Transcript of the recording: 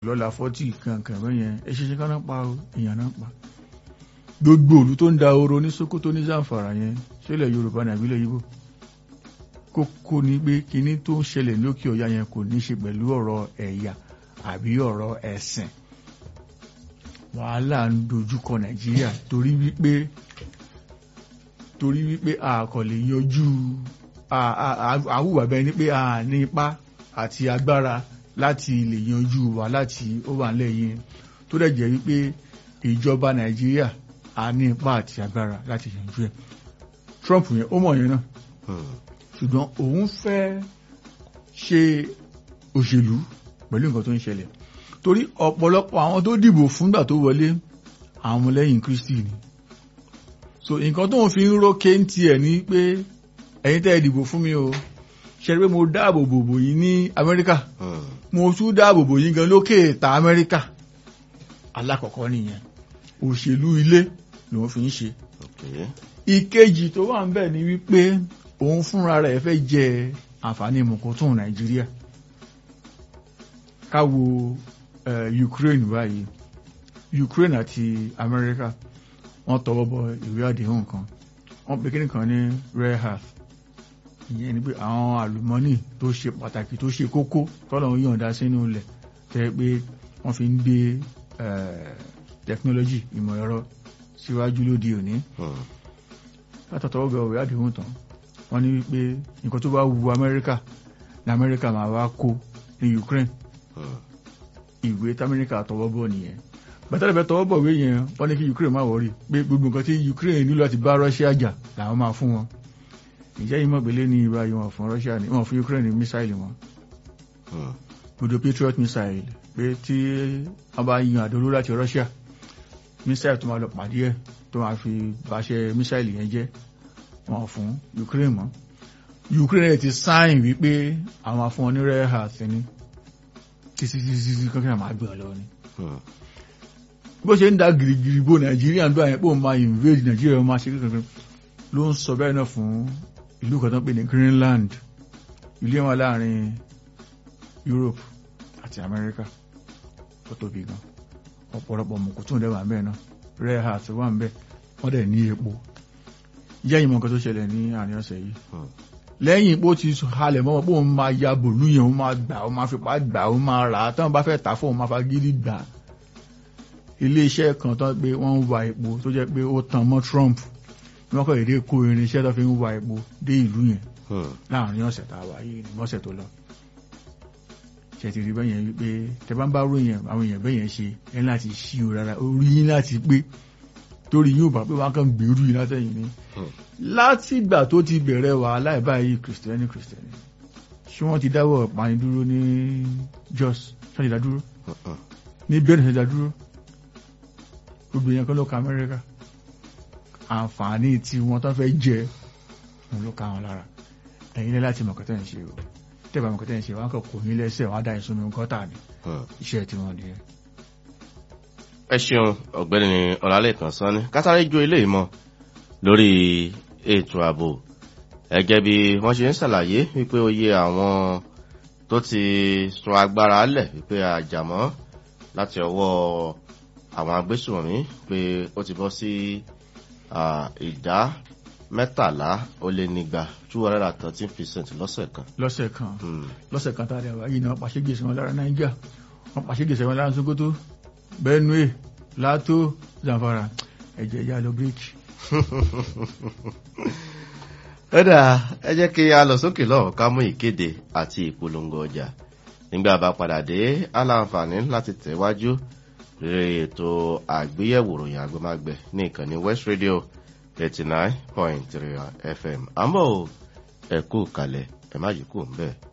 lọ́la fọ́tì kankan bẹ́yẹn ẹ ṣe ṣe káná pa o èèyàn náà pa gbogbo òlu tó ń da oro ní Sokoto ní Zamfara yẹn ṣẹlẹ̀ Yorùbá ní àbílẹ̀ Yíbò kókó ni pé kinní tó ń ṣẹlẹ̀ lókè ọ̀yà yẹn kò ní ṣe pẹ̀lú ọ̀rọ̀ ẹ̀yà àbí ọ̀rọ̀ ẹ̀sìn wàhálà ń dojúkọ Nàìjíríà torí wípé torí wípé a kò lè yanjú àwùwà bẹ́ẹ̀ ni pé a ní ipá àti agbára láti lè yanjú wa láti ó wà lẹ́yìn tó dẹ̀ jẹ́ wípé ìjọba Nàìjíríà a ní ipá àti agbára láti yanjú ẹ̀ Trump yẹn ó mọ̀ yẹn náà ṣùgbọ́n òun fẹ́ ṣe òṣèlú pẹ̀lú nǹkan tó ń ṣẹlẹ̀ torí ọ̀pọ̀lọpọ̀ àwọn tó dìbò fúngbà tó wọlé àwọn ọmọlẹ́yìn Kristi ni so nǹkan tó ń fi ń rókè ń tiẹ̀ ní pé ẹ̀yin tẹ́ ẹ dìbò fún mi o ṣe pé mo dáàbò bòbò yín ní Amẹ́ríkà mo tún dáàbò bò yín gan lókè ta Amẹ́ríkà alákọ̀ọ́kọ́ nìyẹn òṣèlú ilé lòun fi ń ṣe ìkejì tó wà ń bẹ̀ ni wípé òun fúnra rẹ̀ fẹ́ jẹ àǹfààní mọ̀kọ́tún Nàìjíríà ká wo Ukraine báyìí Ukraine àti Amẹ́ríkà wọ́n tọwọ́ bọ ìwé àdéhùn kan wọ́n pe kíní kan ní rare earth ìyẹn ni pé àwọn àlùmọ́nì tó ṣe pàtàkì tó ṣe kókó tọ́lọ̀ ń yọ̀ǹda sínú ilẹ̀ tẹ́ pé wọ́n fi ń gbé technology ìmọ̀ ẹ̀rọ síwájú lóde òní látọ̀tọ̀wọ́ bẹ ìwé àdéhùn tán wọ́n ní wípé nǹkan tó bá wu Amẹ́ríkà ní Amẹ́ríkà máa wá kó ní Ukraine ìwé tamẹ́ríkà tọwọ́ bọ̀ nìyẹn bàtà lẹ́fẹ̀ẹ́ tọwọ́ bọ̀ wé yẹn wọ́n ní kí Ukraine má wọrí pé gbogbo nǹkan tí Ukraine nílò láti bá Russia jà làwọn máa fún wọn ìjẹ́ yìí mọ̀gbélé ní ibà yìí wọ́n fún Russia ní wọ́n fún Ukraine ní mísáìlì wọn gbogbo Patriot missile pé tí wọ́n bá yan àdóló láti Russia mísáìlì tó máa lọ pàdé ẹ̀ tó máa fi bàṣẹ mísáìlì yẹn jẹ́ wọ́n fún Ukraine mọ́ Ukraine ti sáìn wípé àwọn afún wọn ní rare earth ní títí títí kankan máa gbé ọ lọ ni bó ṣe ń da gìrìgìrì bó nàìjíríà ń dó àyẹ̀pọ̀ máa invade nàìjíríà máa ṣe kankan ló ń sọ bẹ́ẹ̀ náà fún ìlú kan tó ń pè ní Greenland ìlú wọn láàrin Europe àti America tó tóbi gan ọ̀pọ̀lọpọ̀ mọ̀kò tó ń dẹ́wà ń bẹ́ẹ̀ náà rare earth wà ń bẹ́ẹ̀ wọ́n dẹ̀ ní epo yẹ́ ìmọ̀ nǹkan tó ṣẹlẹ̀ ní àárín ọ̀sẹ̀ yìí lẹ́yìn pé ó ti halẹ̀ mọ́ pé òun máa ya bòlú yẹn òun máa gbà òun máa fipá gbà òun máa rà á táwọn bá fẹ́ tà fún òun máa fagídí gbà iléeṣẹ́ kan tán pé wọ́n ń wa epo tó jẹ́ pé ó tan mọ́ Trump wọ́n kọ́ èdè kó irinṣẹ́ tó fi ń wa epo dé ìlú yẹn láàrin ọ̀sẹ̀ tá a wà yìí ní mọ́sẹ̀ tó lọ ṣe ti rí bẹ́yẹn wípé tẹ bá ń bá ròyìn àwọn èèyàn bẹ́yẹn ṣe ẹ láti ṣí o rárá orí yín láti pé torí yóò bá pé wọn kàn gbèrú yìí látẹ̀yìn ni látìgbà tó ti bẹ̀rẹ̀ wàhálà ìbáyìí kìrìsìtẹ́nì kìrìsìtẹ́nì ṣé wọ́n ti dáwọ́ ìpanidúró ní Jos ṣé wọ́n ti dá dúró ní bẹ́ẹ̀ ṣe dá dúró gbogbo yẹn kan ló ka Amẹ́ríkà àǹfààní tí wọ́n tó fẹ́ jẹ òun ló ka wọn lára ẹ̀yin lẹ́ láti mọ̀kọ́tẹ́ ń ṣe o tẹ́bà mọ̀kọ́tẹ́ ń ṣe wọn kàn kò ní lẹ́sẹ̀ wọn á dá ìsunmi gọ́tà ni iṣẹ́ tí wọ́n nìyẹn. ẹ ṣeun ọ̀gbẹ́ni Ọlálẹ́kan Sanni kátàrí ju eléyìí mọ́ lórí ètò ààbò ẹgẹ́ bí wọ́n ṣe ń ṣàlàyé wípé oyè àwọn tó ti sun agbára lẹ̀ wípé àjàmọ́ láti ọwọ́ àwọn agbésùnmí pé ó ti bọ́ sí ìdá mẹ́tàlá ó lé nígbà two hundred and thirteen percent lọ́sẹ̀ kan. lọ́sẹ̀ kan lọ́sẹ̀ kan tá a dẹ̀ wá yìí ni wọ́n pàṣẹ gbèsè wọn lára Nàìjíríà wọ́n pàṣẹ gbèsè wọn lára Sokoto Benue Lato Zamfara ẹ̀jẹ̀ ìyá lọ bíríkì ẹ̀dà ẹ jẹ́ kí a lọ sókè lọ́wọ́ ká mú ìkéde àti ìpolongo ọjà nígbà bá padà dé aláǹfààní láti tẹ̀wájú lórí ètò àgbéyẹ̀wò ròyìn àgbẹ̀mágbẹ̀ ní ìkànnì West Radio eighty nine point three FM àmọ́ ẹ kú kalẹ̀ ẹ má yí kú ń bẹ́ẹ̀.